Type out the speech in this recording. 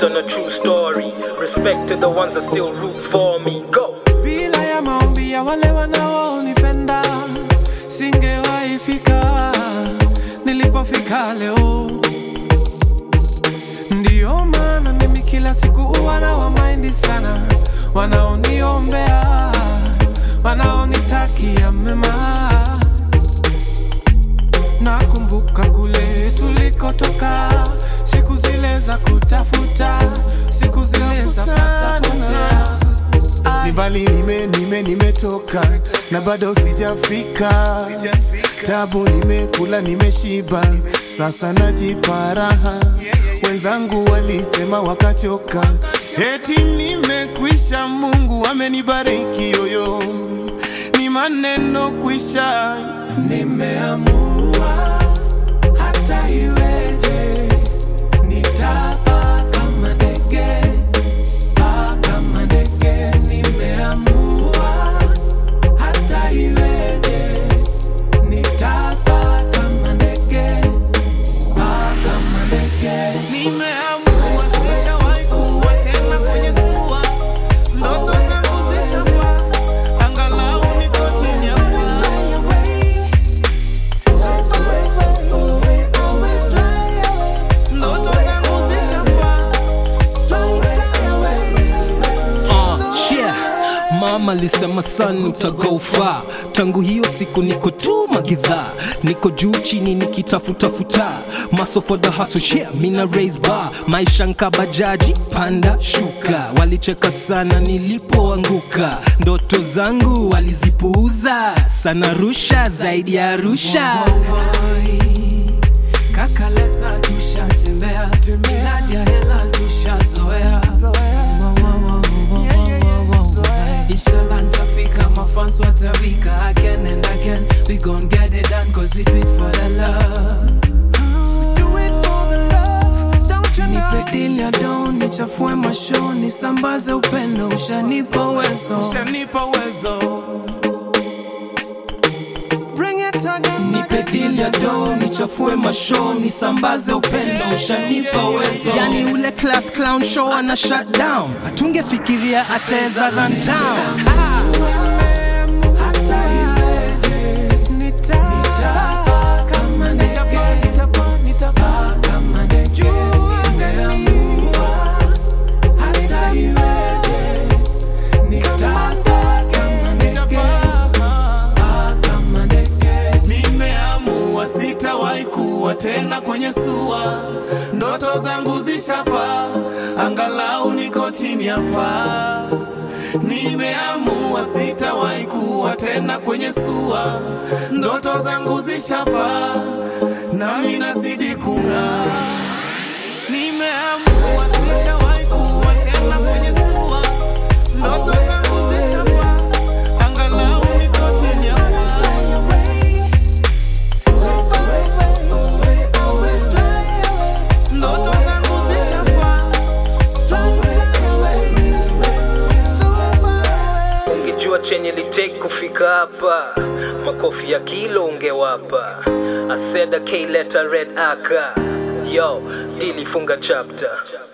on a true story. Respect to the ones that still root for me. Go. bila ya maombi ya wale wanaonipenda singewahi fika nilipofika leo ndiyo maana mimi kila siku huwa na wamaindi sana wanaoniombea wanaonitakia mema nakumbuka kule tulikotoka siku zile za kutafuta siku zile za patapotea ni mbali nime nime nimetoka na bado sijafika tabu nimekula nimeshiba sasa najipa raha wenzangu walisema wakachoka eti nimekwisha mungu amenibariki yoyo ni maneno kwisha Nimeamua hata iweje, nitapaa kama ndege, paa kama ndege. Nimeamua hata iweje, nitapaa kama ndege, paa kama ndege. nimeamua sitawahi kuwa tena kwenye sua ndoto zangu zishapa angalau niko chini ya paa. ndoto zangu zishapa Uh, yeah. Mama alisema son utago far. Tangu hiyo siku niko tu magidhaa, niko juu chini nikitafutafuta maso for the hustle share, mina raise bar maisha nka bajaji panda shuka, walicheka sana nilipoanguka, ndoto zangu walizipuuza sana, rusha zaidi ya rusha kakalesa tushatembea miladi ya hela tushazoea inshallah ntafika mafans watawika again and again we gon get it done cause we do it for the love nipe dili ya don nichafue masho nisambaze upendo ushanipa uwezo shanipa uwezo Bring it again, nipe dili ya do nichafue masho nisambaze upendo ushanipa uwezo yani ule class clown show ana shut down hatungefikiria ateza run town hata iweje, nitapaa kama ndege, nitapaa kama ndege. Nimeamua hata iweje, nitapaa kama ndege, paa kama ndege. nimeamua sitawahi kuwa tena kwenye sua ndoto zangu zishapa angalau niko chini ya paa nimeamua sitawahi kuwa tena kwenye sua ndoto zangu zishapa nami nazidi kung'aa nimeamua sitawahi kuwa tena kwenye sua ndoto zangu zishapa angalau niko chini ya paa ndoto zangu zishapa Ungejua chenye litake kufika hapa, makofi ya kilo ungewapa. I said a K letter red aka. Yo, dili funga chapter.